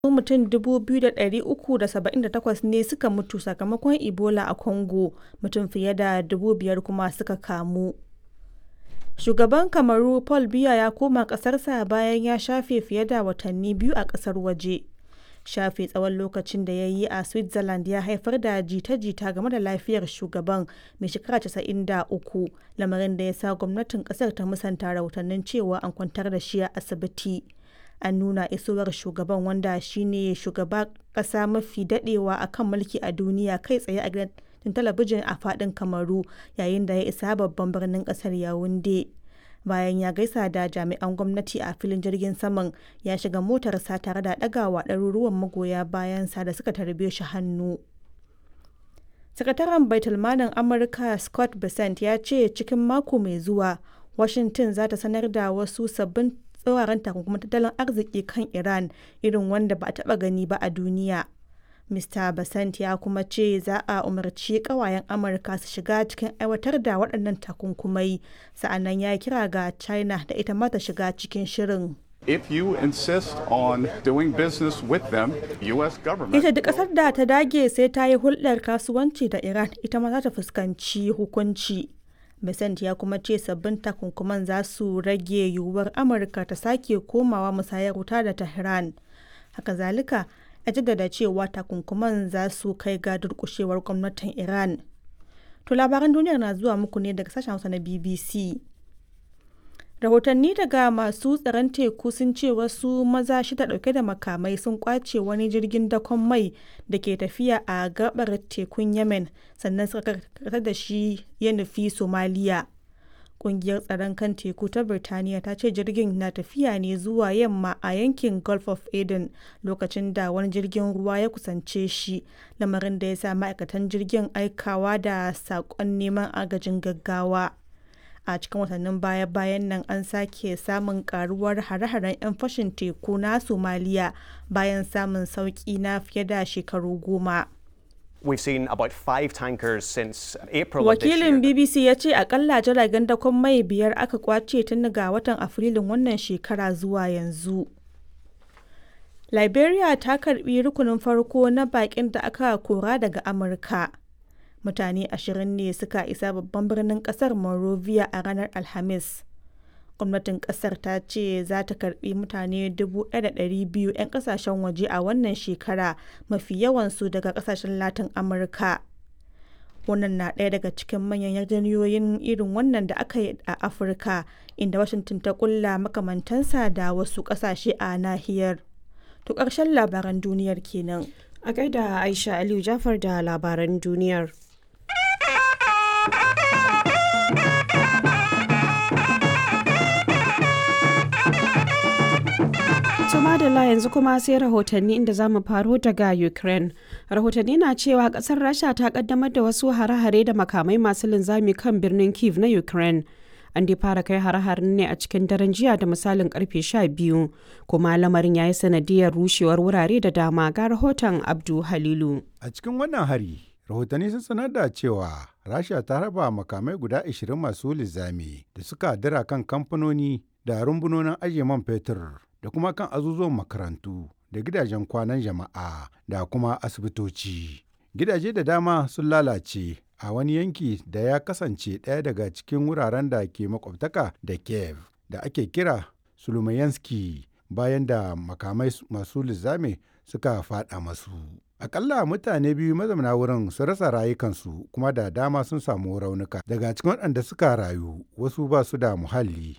mutum 2,378 ne suka mutu sakamakon Ebola a Congo, mutum fiye da 5,000 kuma suka kamu. Shugaban Kamaru Paul Biya ya koma ƙasarsa bayan ya shafe fiye da watanni biyu a ƙasar waje. Shafe tsawon lokacin da ya yi a Switzerland ya haifar da jita-jita game da lafiyar shugaban mai shekara 93, lamarin da ya sa gwamnatin ƙasar ta musanta rahotannin cewa an kwantar da shi a asibiti. An nuna isowar shugaban wanda shi ne shugaban ƙasa mafi daɗewa a kan mulki a duniya kai tsaye a gidan talabijin a faɗin Kamaru yayin da ya isa babban birnin ƙasar Yaounde. Bayan ya gaisa da jami'an gwamnati a filin jirgin saman, ya shiga motarsa tare da ɗagawa ɗaruruwan magoya bayansa da suka tarbe shi hannu. Sakataren Baitulmalin Amurka Scott Bessent ya ce cikin mako mai zuwa, Washington za ta sanar da wasu sabbin tsauraran takunkumin tattalin arziki kan Iran irin wanda ba a taɓa gani ba a duniya. Mr. Bessent ya kuma ce za a umarci ƙawayen Amurka su shiga cikin aiwatar da waɗannan takunkumai, sa'annan ya kira ga China da ita ma ta shiga cikin shirin. If you insist on doing business with them, US government Ita duk ƙasar da ta dage sai ta yi hulɗar kasuwanci da Iran ita ma za ta fuskanci hukunci. Besant ya kuma ce sabbin takunkuman za su rage yiwuwar Amurka ta sake komawa musayar wuta da Tehran. Haka zalika, ya jaddada cewa takunkuman za su kai ga durƙushewar gwamnatin Iran. To labaran duniyar na zuwa muku ne daga sashen Hausa na BBC. Rahotanni daga masu tsaron teku sun ce wasu maza shida dauke da makamai sun kwace wani jirgin dakon mai da ke tafiya a gabar tekun Yemen sannan suka karkatar da shi ya nufi Somaliya. Kungiyar tsaron kan teku ta Birtaniya ta ce jirgin na tafiya ne zuwa yamma a yankin Gulf of Aden lokacin da wani jirgin ruwa ya kusance shi, lamarin da ya sa ma'aikatan jirgin aikawa da saƙon neman agajin gaggawa. a cikin watannin baya-bayan nan an sake samun karuwar hare-haren 'yan fashin teku na somaliya bayan samun sauki na fiye da shekaru goma We've seen about five tankers since April of this wakilin year. bbc ya ce akalla jiragen dakon mai biyar aka kwace tun ga watan afrilun wannan shekara zuwa yanzu liberia ta karbi rukunin farko na bakin da aka kora daga amurka mutane ashirin ne suka isa babban birnin kasar Monrovia a ranar Alhamis. Gwamnatin kasar ta ce za ta karbi mutane 1,200 'yan kasashen waje a wannan shekara mafi yawansu daga kasashen Latin Amurka. Wannan na ɗaya daga cikin manyan yarjejeniyoyin irin wannan da aka yi a Afirka, inda Washington ta kulla makamantansa da wasu ƙasashe a nahiyar. To ƙarshen labaran duniyar kenan. A gaida Aisha Aliyu Jafar da labaran duniyar. madalla yanzu kuma sai rahotanni inda za mu faro daga ukraine rahotanni na cewa kasar rasha ta kaddamar da wasu hare-hare da makamai masu linzami kan birnin kiev na ukraine an dai fara kai hare-haren ne a cikin daren jiya da misalin karfe 12 kuma lamarin ya yi sanadiyar rushewar wurare da dama ga rahoton abdu halilu a cikin wannan hari rahotanni sun sanar da cewa rasha ta raba makamai guda 20 masu linzami da suka dira kan kamfanoni da rumbunonin ajiye man fetur da kuma kan azuzuwan makarantu da gidajen kwanan jama'a da kuma asibitoci. Gidaje da dama sun lalace a wani yanki da ya kasance ɗaya daga cikin wuraren da ke makwabtaka da Kiev da ake kira Sulumayanski bayan da makamai masu lizame suka faɗa masu. Akalla mutane biyu mazauna wurin sun rasa rayukansu kuma da dama sun samu raunuka. Daga cikin waɗanda suka rayu wasu ba su da muhalli